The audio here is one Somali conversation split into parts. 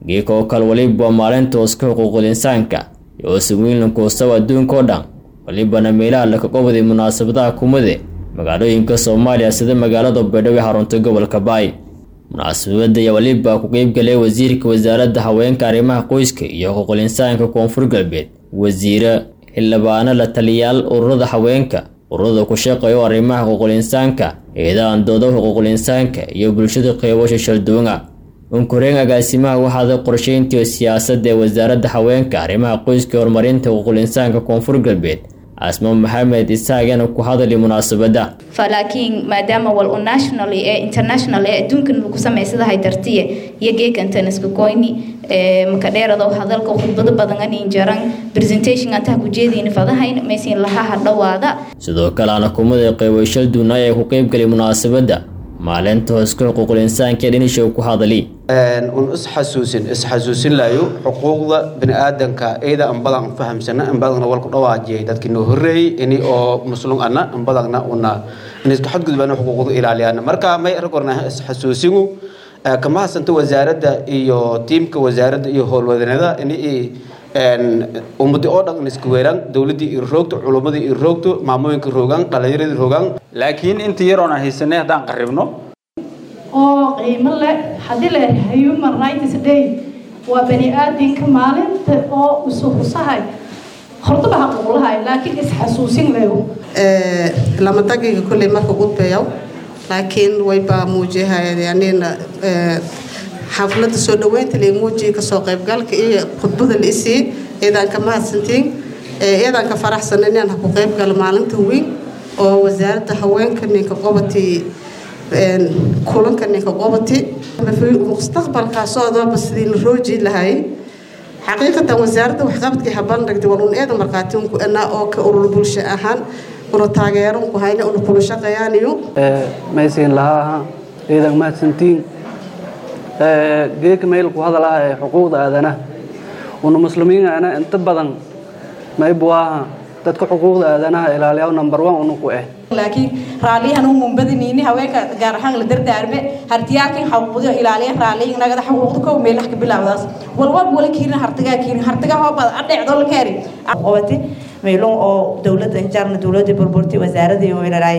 geeka oo kale weliba waa maalinta hooska xuquuqul insaanka iyo oosaweynan koostaw adduunka oo dhan walibana meelaha laka qobaday munaasabadaha kumade magaalooyinka soomaaliya sida magaalada baydhabo ee xarunta gobolka baay munaasabada ayaa weliba ku qeybgalay wasiirka wasaaradda haweenka arrimaha qoyska iyo xuquuqul insaanka koonfur galbeed wasiire xildhibaano la taliyaal ururada haweenka ururada ku shaqeeya oo arrimaha xuquuqul insaanka eedahan dooda xuquuqul insaanka iyo bulshada qeybasha shalduunga unkureen agaasimaha waxaada qorsheyntii siyaasadda ee wasaaradda haweenka arrimaha qoyska iyo horumarinta xuquuqul insaanka koonfur galbeed asma maxamed isaagana ku hadali munaasabada falaakiin maadaama wal u national ee international ee adduunkan lagu samaysadahay dartiye iyo geekantan iska goyni maka dheerado hadalka khudbado badan anin jaran presentation antaha kujeediin fadahayn maysin lahaha dhawaada sidoo kale ana kumada qeybashal duunay ay ku qeybgalay munaasabada maalinta hooska xuquuqul insaanka ee dhinisha ku hadali un isxasuusin isxasuusin layo xuquuqda biniaadanka iyada anbadan fahamsana anbadana walku dhawaajiyay dadkii noo horeeyey ini oo muslum ana anbadana una inisku xadgudbana xuquuqda ilaaliyana marka may arkorna isxasuusinu kama hasanta wasaaradda iyo tiimka wasaaradda iyo howlwadanada ini ummadi oo dhan iska weeraan dowladii iyo roogto culumadii iyo roogto maamooyinka roogaan dhalinyaradii roogaan laakiin intii yaroon aan haysanay haddaan qaribno oo qiimo leh haddii la human rights day waa bani aadinka maalinta oo usuhusahay hortaba xaquuqlahay laakiin isxasuusin leyo lama dagiga kolley marka gudbayaw laakiin wayba muujihayana xaflada soo dhaweynta leemuujiga kasoo qaybgalka iyo khudbada la isii iyadaan ka mahadsantiin iyadaan ka faraxsan inaan ku qaybgalo maalinta weyn oo wasaaradda haweenka ninka qobati kulanka ninka qobati mustaqbalkaasoodoba sidii la rooji lahay xaqiiqatan wasaaradda waxqabadkii habandhigtay waa un eeda markhaatiinku anaa oo ka urur bulsho ahaan una taageeranku hayna una kula shaqeeyaaniyo maysiin lahaa iidan mahadsantiin geedka meel ku hadalaha ee xuquuqda aadanaha una muslimiinana inta badan maybuaha dadka xuquuqda aadanaha ilaaliyaa number one unuku eh laakiin raaliyahan u mumbadiniini haweenka gaar ahaan la dardaarme hartiyaalkin xaquuqda ilaaliya raaliyin nagada xaquuqda kow meelax ka bilaawdaas walwal wala kiirin hartigaa kiirin hartiga hoobad adheecdo la keeri qobati meelon oo dowladda injaarna dowladda burburti wasaaradii weeraray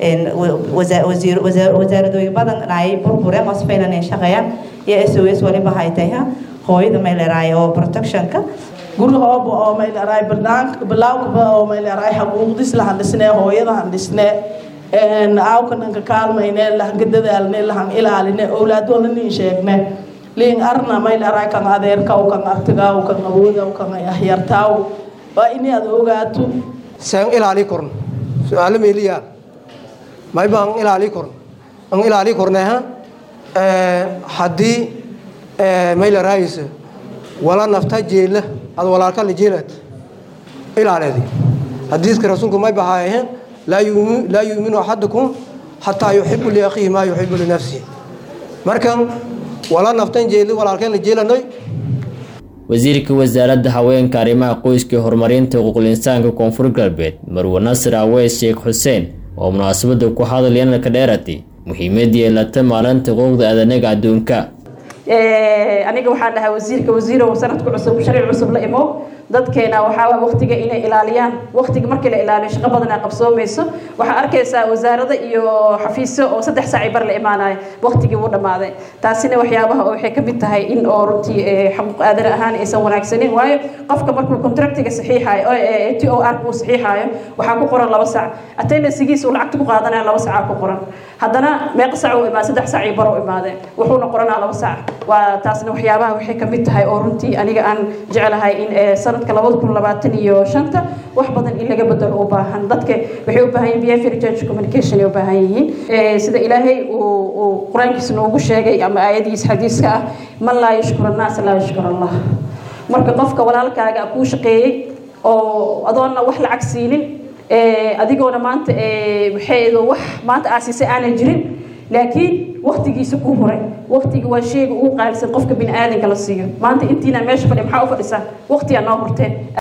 wasaaradooyin badan ay burbureen qosfaynan ay shaqeeyaan iyo sos waliba haytay hooyada meeleraay oo protectionka gurihooba oo mayleeraay bilaawkaba oo mayleeraay xaquuqdis lahan dhisnee hooyadahan dhisnee aawkananka kaalmayne lahanka dadaalne lahan ilaaline owlaadoola nin sheegne liin arna mayleeraay kan adeerkaw kan artigaw kan awoodaw kan ahyartaaw waa ini aad ogaato seen ilaali korn su-aalo meeliyaa mayba an ilaali korn an ilaali korneha haddii mayleraysa wala nafta jeela ad walaalka la jeelad ilaaleedi hadiiska rasuulku may bahaayeen laa yuuminu axadukum xataa yuxibu liakhiihi maa yuxibu linafsihi markan wala naftan jeeli walaalkeen la jeelanoy wasiirka wasaaradda haweenka arrimaha qoyska iyo horumarinta xuquuqul insaanka koonfur galbeed marwe nasir aweys sheekh xuseen oo munaasabada ku hadlayana ka dheeratay muhiimadii yeelata maalinta xuquuqda aadanaga adduunka aniga waxaan dhahaa wasiirka wasiirow sanadku cusub sharci cusub la imo dadkeena waxaa waqtiga inay ilaaliyaan waqtiga markii la ilaaliyo shaqo badan ay qabsoomayso waxaa arkaysaa wasaarada iyo xafiisyo oo saddex saaci bar la imaanayo waqtigii wuu dhammaaday taasina waxyaabaha oo waxay ka mid tahay in oo runtii xaquuq aadan ahaan aysan wanaagsanin waayo qofka markuu contractiga saxiixayo oo t o r uu saxiixayo waxaa ku qoran laba sac attendancegiisa uu lacagta ku qaadanaya laba sacaa ku qoran haddana meeqa sac uu imaa saddex sac iyo bar u imaadeen wuxuuna qoranaa laba sac waa taasna waxyaabaha waxay ka mid tahay oo runtii aniga aan jeclahay in sanadka labada kun labaatan iyo shanta wax badan in laga bedelo u baahan dadka waxay u baahan yihin behavior change communication ay u baahan yihiin sida ilaahay uu qur-aankiisa noogu sheegay ama aayadiisa xadiiska ah man laa yashkur annaas laa yashkur allah marka qofka walaalkaaga kuu shaqeeyey oo adoonna wax lacag siinin adigoona maanta waxeedo wax maanta aasiisay aanan jirin laakiin waktigiisa ku huray waktiga waa sheega ugu qaalisan qofka bini aadanka la siiyo maanta intiina meesha fadhi maxaa u fadhisaa waktigaa noo hurteen